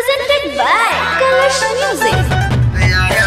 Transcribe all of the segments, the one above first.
presented by Kalash Music.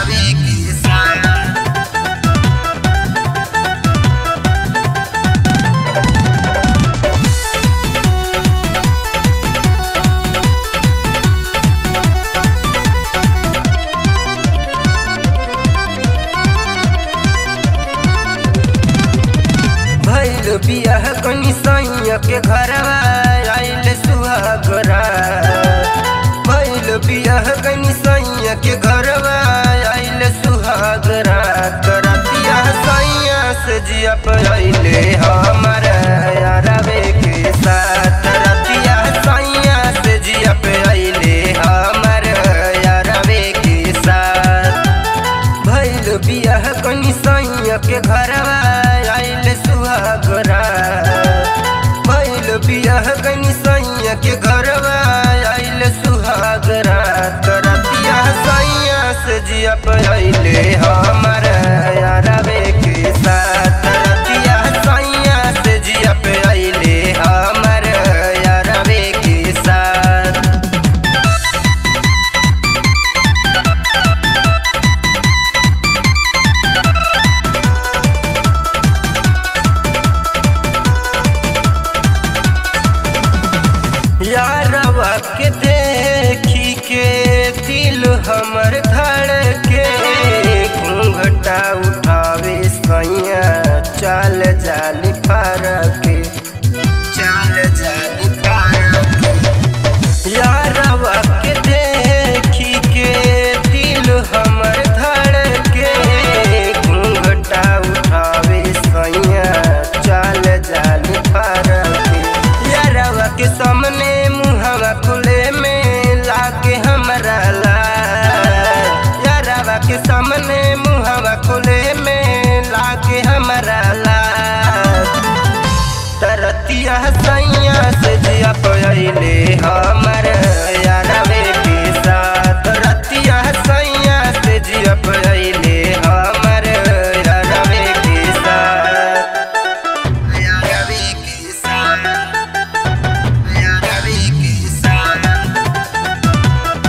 भैल बियाह कनी सैया के घरवा आइल सुहागरा भैल बियाह कनी सैया के घरवा आइल सुहागरा करतिया सैया से जिया पहिले हमर यारवे के साथ रतिया सैया से जिया पहिले हमर यारवे के साथ भैल बियाह कनी सैया के घरवा आइल सुहागरा भैल बियाह कनी सैया के घरवा आइल सुहागरा करतिया सैया से जिया पहिले हमर यारवे के साथ रतिया सैया से जिया पहिले हमर यारवे के साथ यारवा के देखी के दिल हमर धड़के घूंघटा उठावे सैया चाल जाली फारके चाल जाली फारके यारवा के देखी के दिल हमर धड़के घूंघटा उठावे सैया चाल जाली फारके यारवा के सामने मुहवा खुले में लागे हमरा लाल यारवा के सामने मुहवा खुले में लागे हमरा लाल तरतिया सैया से जिया पहिले हमर यारवे के साथ रतिया सैया से जिया पहिले हमर यारवे के साथ यारवे के साथ यारवे के साथ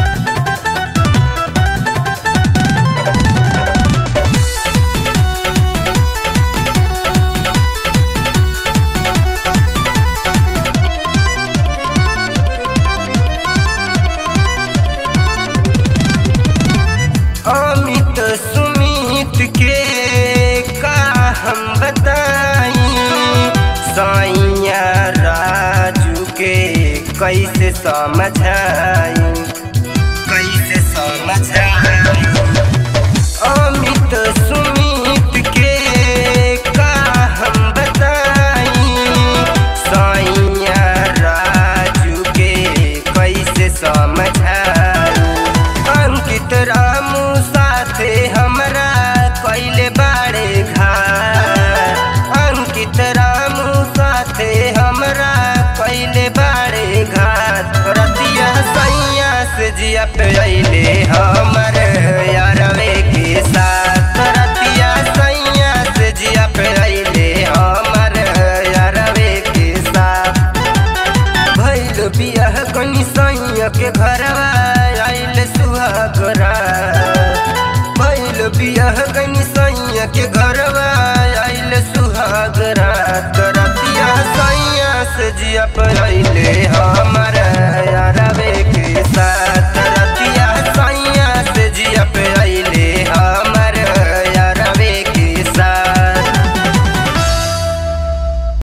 अमित सुमित के का हम बताई सैया राजू के कैसे समझाई कैसे समझाई अमित सुमित के का हम बताई सैया राजू के कैसे समझाई अंकित रामू साथे हमरा कैले बाड़े घाट अंकित रामू साथे हमरा कैले बाड़े घाट रतिया सैया से जिया पे अइले हमर यारवे के साथ रतिया सैया से जिया पे अइले हमर यारवे के साथ भैल बियाह कनी सैया के घरवा आइल सुहागरा भैल बियाह कनी सैया के घरवा आइल सुहागरा करतिया सैया से जिया पर अइले हम